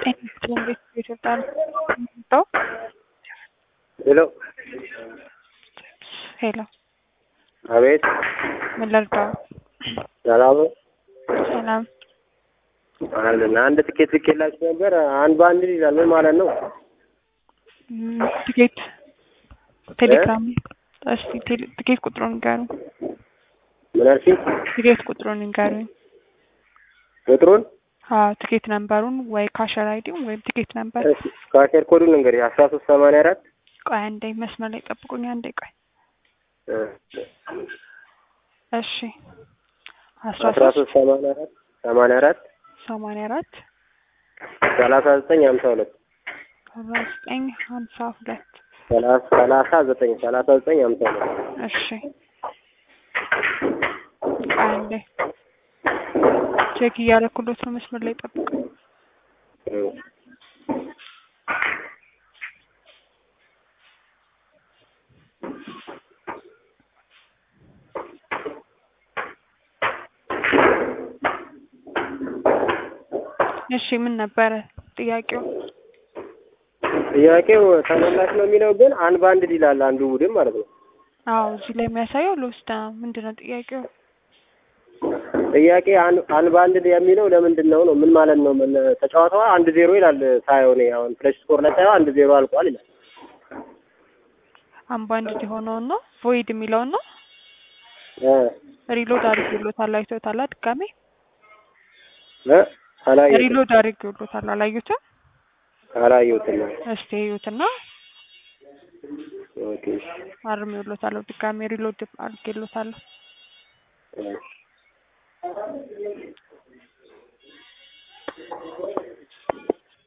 እንዴት ይወጣል? ሄሎ ሄሎ ሄሎ፣ አቤት ምን ልርዳው? ሰላም ነው? ሰላም። አለን አንድ ትኬት ልኬላችሁ ነበር። አንድ በአንድ ይላል ምን ማለት ነው? ም፣ ትኬት ቴሌግራም። እስቲ ቴሌ- ትኬት ቁጥሩን ንገሩኝ። ምን አልሽኝ? ትኬት ቁጥሩን ንገሩኝ። ቁጥሩን አዎ ትኬት ነምበሩን ወይ ካሸር አይዲውን ወይም ትኬት ነምበር። እሺ፣ ካሸር ኮዱን እንግዲህ አስራ ሶስት ሰማንያ አራት ቆይ አንዴ መስመር ላይ ጠብቁኝ። አንዴ ቆይ። እሺ አስራ አስራ ሶስት ሶስት ሰማንያ አራት ሰማንያ አራት ሰማንያ አራት ሰላሳ ዘጠኝ ሀምሳ ሁለት አርባ ዘጠኝ ሀምሳ ሁለት ሰላሳ ሰላሳ ዘጠኝ ሰላሳ ዘጠኝ ሀምሳ ሁለት እሺ ቆይ አንዴ ቼክ እያደረኩሎት ነው። መስመር ላይ ጠብቁኝ። እሺ ምን ነበረ ጥያቄው? ጥያቄው ተመላሽ ነው የሚለው ግን አንድ በአንድ ይላል አንዱ ቡድን ማለት ነው። አዎ እዚህ ላይ የሚያሳየው ልውስድ ነው። ምንድን ነው ጥያቄው? ጥያቄ አንድ አንድ በአንድ የሚለው ለምንድን ነው ነው ምን ማለት ነው? ምን ተጫዋታዋ አንድ ዜሮ ይላል ሳየው እኔ አሁን ፍለሽ ስኮር ላይ ሳየው አንድ ዜሮ አልቋል ይላል። አምባንድ የሆነውን ነው ቮይድ የሚለውን ነው እ ሪሎድ አድርጌሎታል። አይቶታል ድጋሜ እ አላየሁትም ሪሎድ አድርጌሎታል። አላዩትም? አላየሁትም። እስቲ እዩትና ኦኬ እሺ። አርሜሎታለሁ። ድጋሜ ሪሎድ አድርጌሎታለሁ። እሺ